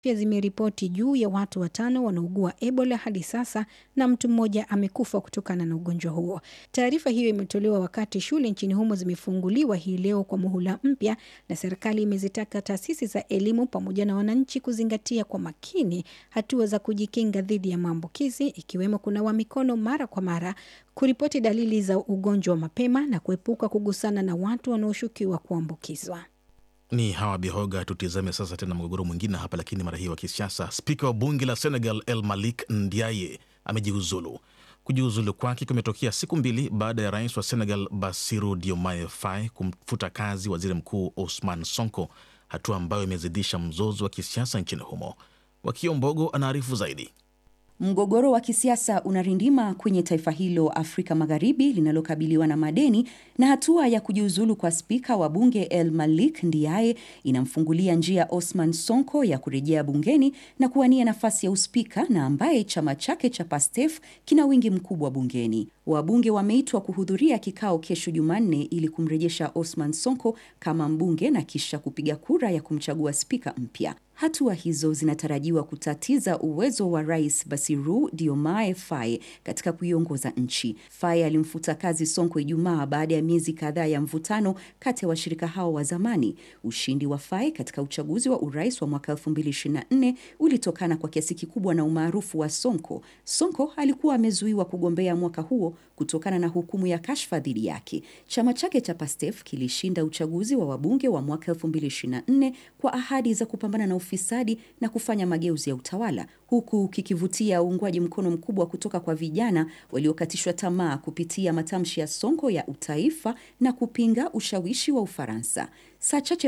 pia zimeripoti juu ya watu watano wanaugua Ebola hadi sasa na mtu mmoja amekufa kutokana na ugonjwa huo. Taarifa hiyo imetolewa wakati shule nchini humo zimefunguliwa hii leo kwa muhula mpya, na serikali imezitaka taasisi za elimu pamoja na wananchi kuzingatia kwa makini hatua za kujikinga dhidi ya maambukizi, ikiwemo kunawa mikono mara kwa mara, kuripoti dalili za ugonjwa mapema na kuepuka kugusana na watu wanaoshukiwa kuambukizwa. Ni Hawa Bihoga. Tutizame sasa tena mgogoro mwingine hapa, lakini mara hii wa kisiasa. Spika wa bunge la Senegal El Malik Ndiaye amejiuzulu. Kujiuzulu kwake kumetokea siku mbili baada ya rais wa Senegal Bassirou Diomaye Faye kumfuta kazi waziri mkuu Ousmane Sonko, hatua ambayo imezidisha mzozo wa kisiasa nchini humo. Wakio Mbogo anaarifu zaidi. Mgogoro wa kisiasa unarindima kwenye taifa hilo Afrika Magharibi linalokabiliwa na madeni, na hatua ya kujiuzulu kwa spika wa bunge El Malik Ndiaye inamfungulia njia Osman Sonko ya kurejea bungeni na kuwania nafasi ya uspika, na ambaye chama chake cha Pastef kina wingi mkubwa bungeni. Wabunge wameitwa kuhudhuria kikao kesho Jumanne ili kumrejesha Osman Sonko kama mbunge na kisha kupiga kura ya kumchagua spika mpya. Hatua hizo zinatarajiwa kutatiza uwezo wa rais Bassirou Diomaye Faye katika kuiongoza nchi. Faye alimfuta kazi Sonko Ijumaa baada ya miezi kadhaa ya mvutano kati ya washirika hao wa zamani. Ushindi wa Faye katika uchaguzi wa urais wa mwaka 2024 ulitokana kwa kiasi kikubwa na umaarufu wa Sonko. Sonko alikuwa amezuiwa kugombea mwaka huo kutokana na hukumu ya kashfa dhidi yake. Chama chake cha Pastef kilishinda uchaguzi wa wabunge wa mwaka 2024 kwa ahadi za kupambana na ufisadi na kufanya mageuzi ya utawala huku kikivutia uungwaji mkono mkubwa kutoka kwa vijana waliokatishwa tamaa kupitia matamshi ya Sonko ya utaifa na kupinga ushawishi wa Ufaransa. Saa chache